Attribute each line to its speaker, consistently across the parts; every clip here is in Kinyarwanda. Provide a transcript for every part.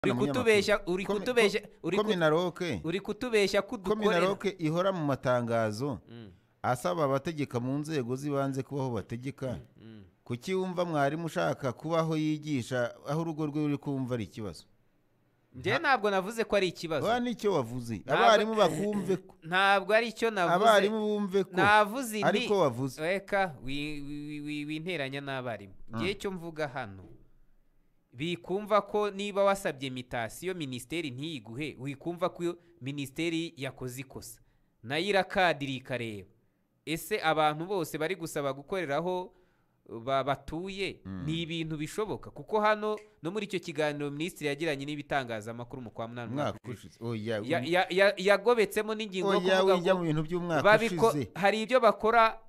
Speaker 1: uri kutubeshya uri
Speaker 2: Komi-
Speaker 1: kutubeshya
Speaker 2: ko-
Speaker 1: uri ku-
Speaker 2: kominaroke
Speaker 1: uri kutubeshya ko dukorera
Speaker 2: kominaroke ihora mu matangazo asaba abategeka mu nzego z'ibanze kubaho bategeka kuki wumva mwarimu ushaka kubaho yigisha aho urugo rwe ruri kumva ari ikibazo
Speaker 1: njye ntabwo navuze ko ari ikibazo
Speaker 2: ba nicyo wavuze
Speaker 1: Ntabwo-
Speaker 2: abarimu bakumve ko
Speaker 1: ntabwo ari icyo navuze
Speaker 2: abarimu bumve ko
Speaker 1: navuze inti-
Speaker 2: ariko wavuze
Speaker 1: reka wi- wi- wi- winteranya n'abarimu igihe cyo mvuga hano bikumva ko niba wasabye imitasiyo minisiteri ntiyiguhe wikumva ko minisiteri yakoze ikosa nayo irakadira ikareba ese abantu bose bari gusaba gukoreraho ba- batuye ni ibintu bishoboka kuko hano no muri icyo kiganiro minisitiri yagiranye n'ibitangazamakuru mu kwa munani
Speaker 2: umwaka
Speaker 1: umwaka ushize,
Speaker 2: ushize oya
Speaker 1: ya- ya- ya- yagobetsemo n'ingingo yo
Speaker 2: oya
Speaker 1: kuvuga
Speaker 2: wijya
Speaker 1: ngo-
Speaker 2: mu bintu by'umwaka
Speaker 1: babiko
Speaker 2: ushize
Speaker 1: hari ibyo bakora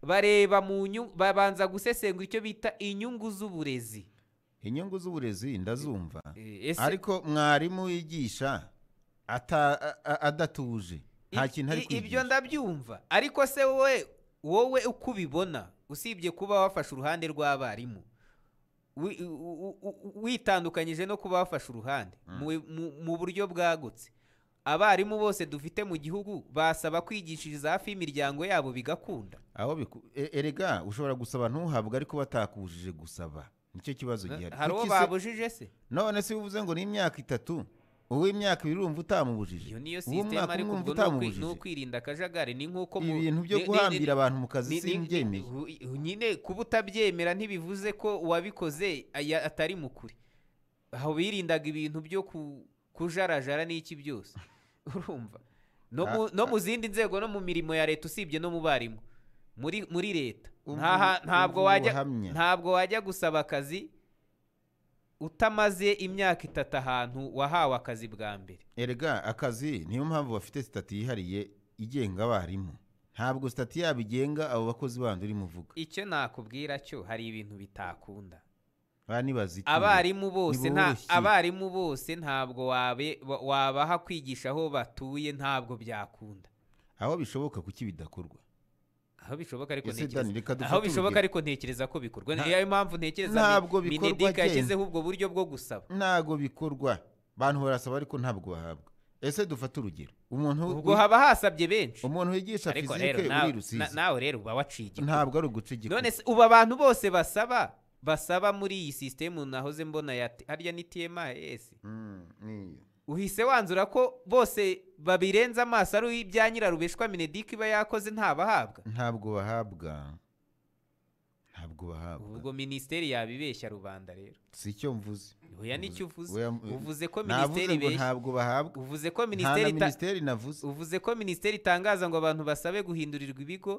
Speaker 1: bareba mu nyu babanza gusesengura icyo bita inyungu z'uburezi
Speaker 2: inyungu z'uburezi ndazumva
Speaker 1: Eh, ese
Speaker 2: ariko mwarimu wigisha ata- a- a- adatuje nta
Speaker 1: i-
Speaker 2: kintu ari
Speaker 1: i- ibyo
Speaker 2: kwigisha
Speaker 1: ndabyumva ariko se wowe wowe uko ubibona usibye kuba wafashe uruhande rw'abarimu wi- u- u- u- witandukanyije no kuba wafashe uruhande mu- mu- mu buryo bwagutse abarimu bose dufite mu gihugu basaba kwigishiriza hafi y'imiryango yabo bigakunda
Speaker 2: aho biku- e- erega ushobora gusaba ntuhabwe ariko batakujije gusaba nicyo kibazo gihari
Speaker 1: hari uwo
Speaker 2: Kuki se-
Speaker 1: babujije se
Speaker 2: none se uvuze ngo ni imyaka itatu uw'imyaka ibiri urumva utamubujije
Speaker 1: iyo niyo
Speaker 2: Uw'umwaka
Speaker 1: sisiteme ariko
Speaker 2: umwe urumva
Speaker 1: ubwo ni ukwi- ni
Speaker 2: utamubujije
Speaker 1: ukwirinda akajagari ni nk'uko mu-
Speaker 2: ibintu byo
Speaker 1: ni- ni-
Speaker 2: guhambira
Speaker 1: ni-
Speaker 2: abantu mu kazi
Speaker 1: ni- ni-
Speaker 2: simbyemeye
Speaker 1: ni- nyine kuba utabyemera ntibivuze ko uwabikoze aya- atari mu kuri aho birindaga ibintu byo ku- kujarajara n'iki byose urumva no mu- no mu zindi nzego no mu mirimo ya leta usibye no mu barimu muri muri leta
Speaker 2: Umva
Speaker 1: Nta ha-
Speaker 2: ubu-
Speaker 1: ntabwo
Speaker 2: umva
Speaker 1: wajya
Speaker 2: ubuhamya.
Speaker 1: ntabwo wajya gusaba akazi utamaze imyaka itatu ahantu wahawe akazi bwa mbere
Speaker 2: erega akazi niyo mpamvu bafite sitati yihariye igenga abarimu ntabwo sitati yabo igenga abo bakozi bandi urimo uvuga
Speaker 1: icyo nakubwira cyo hari ibintu bitakunda
Speaker 2: banibaza iki
Speaker 1: abarimu bose nta
Speaker 2: niboroshye.
Speaker 1: abarimu bose ntabwo wabe- wa- wabaha kwigisha aho batuye ntabwo byakunda
Speaker 2: aho bishoboka kuki bidakorwa
Speaker 1: aho bishoboka ariko
Speaker 2: Ese
Speaker 1: ntekereza-
Speaker 2: Dani, reka dufate
Speaker 1: aho bishoboka
Speaker 2: urugero.
Speaker 1: ariko ntekereza ko bikorwa
Speaker 2: Nta-
Speaker 1: niyo mpamvu ntekereza
Speaker 2: Ntabwo
Speaker 1: Mi-
Speaker 2: bikorwa
Speaker 1: Mineduc
Speaker 2: gen.
Speaker 1: yashyizeho ubwo buryo bwo gusaba
Speaker 2: ntabwo bikorwa abantu barasaba ariko ntabwo bahabwa ese dufate urugero umuntu
Speaker 1: ubwo haba hasabye benshi
Speaker 2: umuntu wigisha
Speaker 1: ariko rero
Speaker 2: fizike
Speaker 1: nawe-
Speaker 2: uri
Speaker 1: na-
Speaker 2: rusizi
Speaker 1: nawe rero uba waciye igikuba.
Speaker 2: ntabwo ari uguca igikuba
Speaker 1: none se ubu abantu bose basaba basaba muri iyi sisitemu nahoze mbona ya T- harya ni TMS
Speaker 2: Mm, niyo.
Speaker 1: uhise wanzura ko bose babirenza amaso ari ibya nyirarubeshwa minedik iba yakoze ntabahabwa
Speaker 2: ntabwo bahabwa ntabwo bahabwa
Speaker 1: ubwo minisiteri yabibeshya rubanda rero
Speaker 2: si icyo mvuze
Speaker 1: oya nicyo uvuze
Speaker 2: Oya, mm,
Speaker 1: uvuze ko
Speaker 2: navuze
Speaker 1: minisiteri
Speaker 2: ngo
Speaker 1: ibeshya
Speaker 2: ntabwo bahabwa
Speaker 1: uvuze ko
Speaker 2: nta na
Speaker 1: minisiteri ita-
Speaker 2: minisiteri navuze
Speaker 1: uvuze ko minisiteri itangaza ngo abantu basabe guhindurirwa ibigo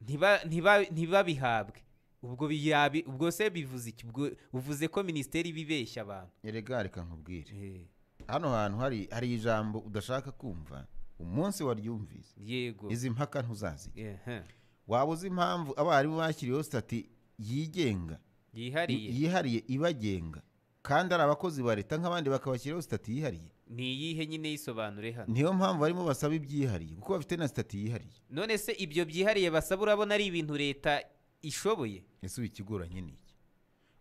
Speaker 1: ntiba- ntiba- ntibabihabwe ubwo biyabi ubwo se bivuze iki ubwo uvuze ko minisiteri bibeshya abantu
Speaker 2: erega reka nkubwire hano hantu hari hari ijambo udashaka kumva umunsi waryumvise
Speaker 1: yego
Speaker 2: izi mpaka ntuzazijya
Speaker 1: Ehe.
Speaker 2: waba uzi impamvu abarimu bashyiriweho sitati yigenga
Speaker 1: yihariye
Speaker 2: yihariye ibagenga kandi ari abakozi ba leta nk'abandi bakabashyiraho sitati yihariye
Speaker 1: ni iyihe nyine yisobanure hano
Speaker 2: niyo mpamvu barimo basaba ibyihariye kuko bafite na sitati yihariye
Speaker 1: none se ibyo byihariye basaba urabona ari ibintu leta ishoboye
Speaker 2: ese ubu ikigoranye ni iki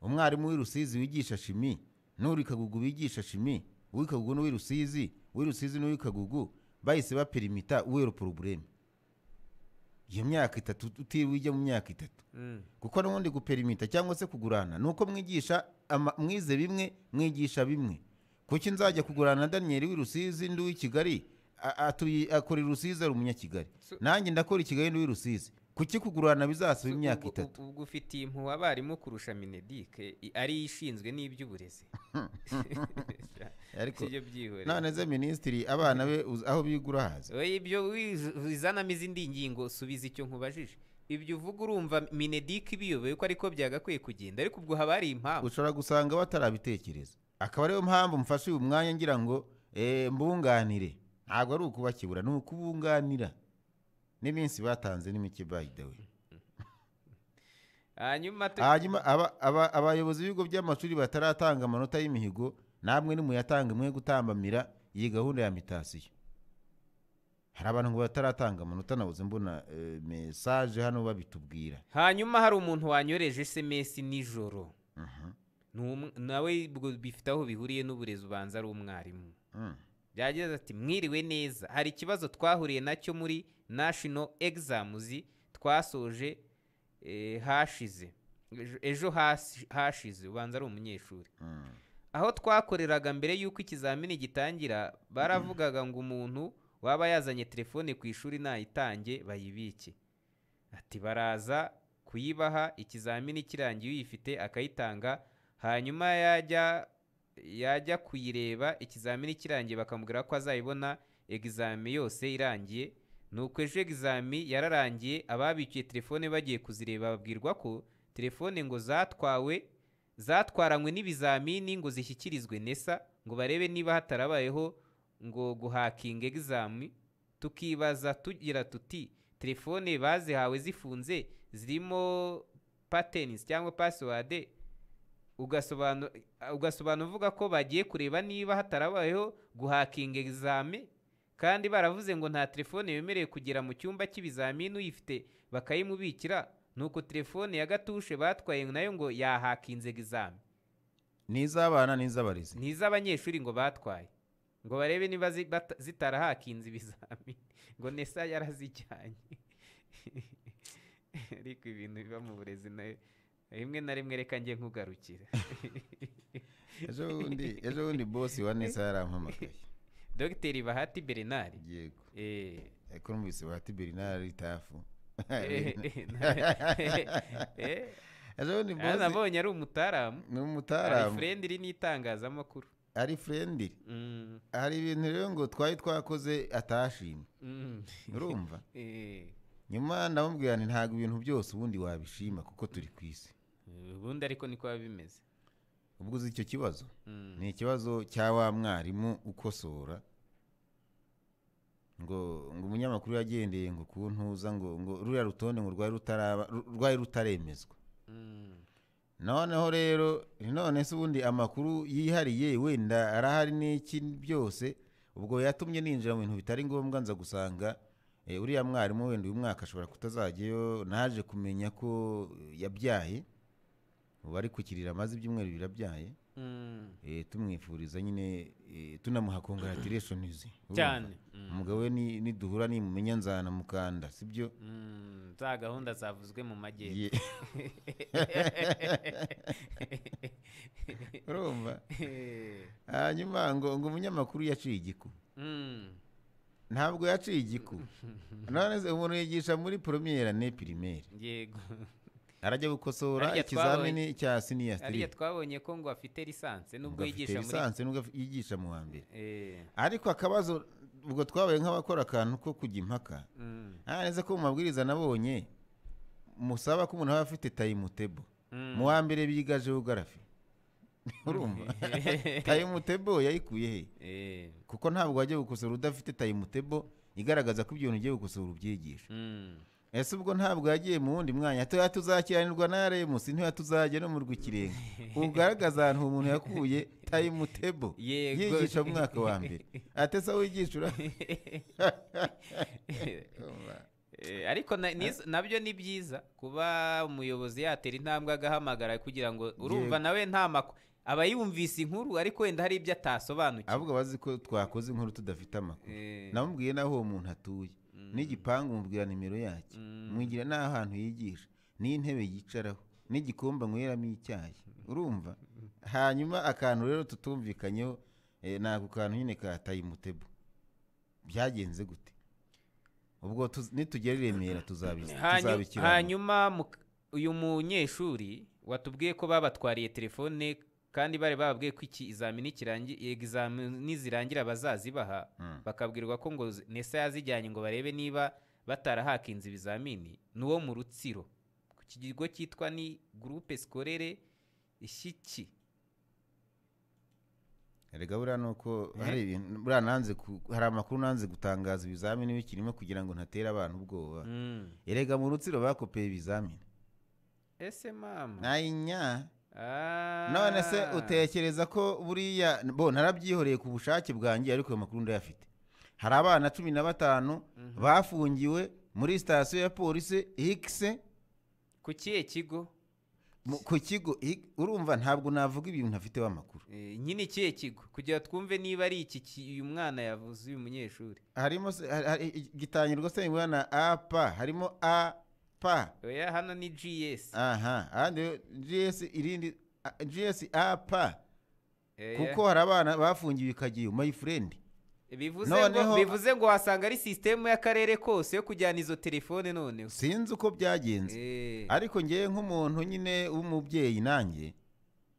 Speaker 2: umwarimu w'i rusizi wigisha shimi n'uri kagugu wigisha shimi uw'i kagugu n'uw'i rusizi uw'i rusizi n'uw'i kagugu bahise baperimita uwero porobureme iyo myaka itatu utiriwe ujya mu myaka itatu kuko n'ubundi guperimita cyangwa se kugurana ni uko mwigisha ama- mwize bimwe mwigisha bimwe kuki nzajya kugurana na daniyeli w'i rusizi ndi uw'i kigali a- atuye- akora i rusizi ari umunyakigali
Speaker 1: So-
Speaker 2: nanjye ndakora i kigali ndi uw'i rusizi kuki kugurana bizasaba imyaka
Speaker 1: Ubwo-
Speaker 2: itatu
Speaker 1: ubwo ufitiye impuhwe abarimu kurusha minedike i- ari yo ishinzwe n'iby'uburezi
Speaker 2: ariko
Speaker 1: sibyo byihoreye
Speaker 2: none ze minisitiri abana be uzi- aho biga urahaza
Speaker 1: oya ibyo wiz- bizanamo izindi ngingo subiza icyo nkubajije ibyo uvuga urumva minedike ibiyoboye ko ariko byagakwiye kugenda ariko ubwo haba hari impamvu
Speaker 2: ushobora gusanga batarabitekereza akaba ariyo mpamvu mfashe uyu mwanya ngira ngo eh, mbunganire ntabwo ari ukubakibura ni ukubunganira n'iminsi batanze ni mike by the way
Speaker 1: hanyuma tu-
Speaker 2: hanyuma aba- aba- abayobozi b'ibigo by'amashuri bataratanga amanota y'imihigo namwe nimuyatanga mwe gutambamira iyi gahunda ya mitasiyo hari abantu ngo bataratanga amanota nabuze mbona eh, mesaje hano babitubwira
Speaker 1: hanyuma hari umuntu wanyoreje esemesi nijoro Ni umw- nawe ubwo bifite aho bihuriye n'uburezi ubanza ari umwarimu
Speaker 2: Mm.
Speaker 1: byagize ati mwiriwe neza hari ikibazo twahuriye nacyo muri national exams twasoje eh, hashize Ejo- ejo hasi- hashize ubanza ari umunyeshuri
Speaker 2: Mm.
Speaker 1: aho twakoreraga mbere y'uko ikizamini gitangira baravugaga ngo umuntu waba yazanye telefone ku ishuri nayitange bayibike ati baraza kuyibaha ikizamini kirangiye uyifite akayitanga hanyuma yajya yajya kuyireba ikizamini kirangiye bakamubwira ko azayibona egizami yose irangiye nuko ejo egizami yararangiye ababikiye telefone bagiye kuzireba babwirwa ko telefone ngo zatwawe zatwaranywe n'ibizamini ngo zishyikirizwe nesa ngo barebe niba hatarabayeho ngo guhakinga egizami tukibaza tugira tuti telefone bazihawe zifunze zirimo pateni cyangwa pasiwade ugasobanura ugasobanura uvuga ko bagiye kureba niba hatarabayeho guhakinga egizame kandi baravuze ngo nta telefone yemerewe kugera mu cyumba cy'ibizamini uyifite bakayimubikira nuko telefone ya gatushe batwaye nayo ngo yahakinze egizame
Speaker 2: ni iz'abana ni iz'abarezi
Speaker 1: ni iz'abanyeshuri ngo batwaye ngo barebe niba zi- bata- zitarahakinze ibizamini ngo nesa yarazijyanye ariko ibintu biba mu burezi nayo rimwe na rimwe reka njye nkugarukira
Speaker 2: ejo bundi ejo bundi bosi wa nesa yarampamagaye
Speaker 1: dogiteri bahati bernard
Speaker 2: yego
Speaker 1: eh,
Speaker 2: ariko numvise bahati bernard tafu
Speaker 1: eh, eh, eh,
Speaker 2: ejo bundi
Speaker 1: hano
Speaker 2: bosi
Speaker 1: nabonye ari umutaramu
Speaker 2: ni
Speaker 1: hari
Speaker 2: umutaramu
Speaker 1: furendi iri n'itangazamakuru
Speaker 2: ari friendly
Speaker 1: Mm,
Speaker 2: hari ibintu rero ngo twari twakoze atashimye
Speaker 1: mm.
Speaker 2: urumva
Speaker 1: Eh,
Speaker 2: nyuma ndamubwira nti ntabwo ibintu byose ubundi wabishima kuko turi ku isi
Speaker 1: ubundi ariko niko biba bimeze
Speaker 2: ubwo uzi icyo kibazo
Speaker 1: Mm.
Speaker 2: ni ikibazo cya wa mwarimu ukosora ngo ngo umunyamakuru yagendeye ngo ku ntuza ngo ngo ruriya rutonde ngo rwari rutaraba ru- rwari rutaremezwa
Speaker 1: Mm.
Speaker 2: noneho rero none se ubundi amakuru yihariye wenda arahari n'iki byose ubwo yatumye ninjira mu bintu bitari ngombwa nza gusanga eh, uriya mwarimu wenda uyu mwaka ashobora kutazajyayo naje kumenya ko eh, yabyaye ubu ari kukirira amaze ibyumweru birabyaye
Speaker 1: Mm.
Speaker 2: Eh, tumwifuriza nyine eh, tunamuha congratulationizi
Speaker 1: cyane Mm.
Speaker 2: umugabo we ni- niduhura nimumenya nzana mukanda sibyo
Speaker 1: Mm, za gahunda zavuzwe mu majyepfo
Speaker 2: Ye- urumva hanyuma ngo ngo umunyamakuru yaciye igiku
Speaker 1: Mm.
Speaker 2: ntabwo yaciye igiku none se umuntu yigisha muri premiere ne primaire
Speaker 1: yego
Speaker 2: arajya gukosora
Speaker 1: Harya
Speaker 2: ikizamini cya siniyasitiri
Speaker 1: ariya twabonye ko ngo afite lisanse nubwo yigisha muri
Speaker 2: lisansi nubwo af- yigisha mu wa mbere
Speaker 1: Eh,
Speaker 2: ariko akabazo ubwo twabaye nk'abakora akantu ko kujya impaka
Speaker 1: mm,
Speaker 2: nta neza ko mu mabwiriza nabonye musaba ko umuntu aba afite tayimutebo
Speaker 1: mm.
Speaker 2: mu wa mbere biga geogarafi urumva tayimutebo yayikuye he
Speaker 1: Eh,
Speaker 2: kuko ntabwo wajya gukosora udafite tayimutebo igaragaza ko ibyo bintu ugiye gukosora ubyigisha
Speaker 1: mm.
Speaker 2: ese ubwo ntabwo yagiye mu wundi mwanya tuya tuzakiranirwa na remusi ntuya tuzajya no mu rw'ikirenga ugaragaza ahantu umuntu yakuye tayimutebo
Speaker 1: Yego.
Speaker 2: yigisha mu mwaka wa mbere atesa wigisha ura
Speaker 1: Eh, ariko na- nizo- nabyo ni byiza kuba umuyobozi yatera intambwe agahamagara kugira ngo urumva nawe nta makuru aba yumvise inkuru ariko wenda hari ibyo atasobanukiwe
Speaker 2: ahubwo bazi ko twakoze inkuru tudafite amakuru
Speaker 1: Eh,
Speaker 2: namubwiye n'aho uwo muntu atuye
Speaker 1: Mm.
Speaker 2: n'igipangu mubwira nimero yacyo
Speaker 1: Mm.
Speaker 2: mwigira n'ahantu yigisha n'intebe yicaraho n'igikombe anyweramo icyayi urumva hanyuma akantu rero tutumvikanyeho eh, ni ako kantu nyine kataye umutego byagenze gute ubwo tuz- nitugera i remera tuzabi-
Speaker 1: hanyu-
Speaker 2: tuzabikira
Speaker 1: hanyuma mu- uyu munyeshuri watubwiye ko babatwariye telefone kandi bari bababwiye ko iki izamini kirangi- egizamini zirangira bazazibaha
Speaker 2: Mm.
Speaker 1: bakabwirwa ko ngo z- nesa yazijyanye ngo barebe niba batarahakinze ibizamini ni uwo mu rutsiro ku kigo cyitwa ni gurupe sikorere ishyiki
Speaker 2: rega buriya ni uko hari ibintu buriya nanze ku- hari amakuru nanze gutangaza ibizamini bikirimo kugira ngo ntatere abantu ubwoba
Speaker 1: Mm.
Speaker 2: erega mu rutsiro bakopeye ibizamini
Speaker 1: ese mama
Speaker 2: nayinya
Speaker 1: Ah.
Speaker 2: none se utekereza ko buriya bo narabyihoreye ku bushake bwanjye ariko ayo makuru ndayafite hari abana cumi na batanu bafungiwe muri sitasiyo ya polisi hikise
Speaker 1: ku kihe kigo
Speaker 2: Mu- ku kigo i- urumva ntabwo navuga ibintu ntafiteho amakuru
Speaker 1: Eh, nyine ikihe kigo kugira twumve niba ari iki ki- uyu mwana yavuze uyu munyeshuri
Speaker 2: harimo se- hari- hari- gitangirwa se imibonano apa harimo apa
Speaker 1: oya hano ni gs
Speaker 2: aha ahandi rero gs irindi a- gs apa
Speaker 1: Oya.
Speaker 2: kuko hari abana bafungiwe i kageyo my friend
Speaker 1: bivuze ngo
Speaker 2: noneho-
Speaker 1: bivuze ngo wasanga ari sisitemu y'akarere kose yo kujyana izo telefone noneho
Speaker 2: sinzi uko byagenze
Speaker 1: Eh,
Speaker 2: ariko ngewe nk'umuntu nyine w'umubyeyi nanjye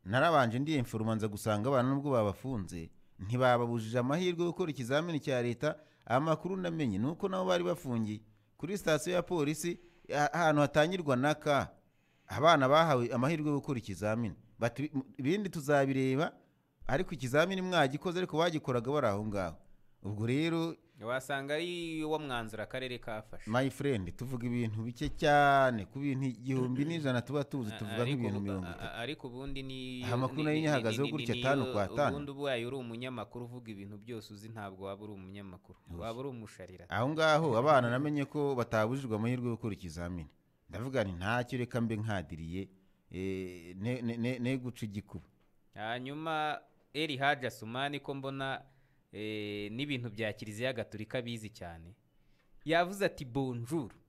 Speaker 2: narabanje ndi inforuma nza gusanga abana nubwo babafunze ntibababujije amahirwe yo gukora ikizamini cya leta amakuru namenye ni uko nabo bari bafungiye kuri sitasiyo ya polisi a- ahantu hatangirwa na ka abana bahawe amahirwe yo gukora ikizamini Bati, "M- ibindi tuzabireba ariko ikizamini mwagikoze ariko bagikoraga bari aho ngaho ubwo rero
Speaker 1: wasanga ari uwo mwanzuro akarere kafashe
Speaker 2: my friend tuvuga ibintu bike cyane ku bintu igihumbi n'ijana tuba tuzi
Speaker 1: A-
Speaker 2: tuvuga
Speaker 1: ariko
Speaker 2: nk'ibintu
Speaker 1: ubu-
Speaker 2: mirongo
Speaker 1: a-
Speaker 2: itatu
Speaker 1: a- ariko ubundi ni
Speaker 2: Aha makuru
Speaker 1: ni-
Speaker 2: nayo
Speaker 1: ni-
Speaker 2: nyahagazeho
Speaker 1: ni- ni-
Speaker 2: gutya
Speaker 1: ni-
Speaker 2: tanu
Speaker 1: ni-
Speaker 2: kwa tanu.
Speaker 1: ubundi ubaye uri umunyamakuru uvuga ibintu byose uzi ntabwo waba uri umunyamakuru waba uri umusharira
Speaker 2: aho ngaho abana namenye ko batabujijwe amahirwe yo gukora ikizamini ndavuga nti ntacyo reka mbe nkadiriye eh, ne- ne- ne- ne guca igikuba
Speaker 1: hanyuma eri haja sumani ko mbona eh, n'ibintu bya kiliziya gatolika bizi cyane yavuze ati bonjour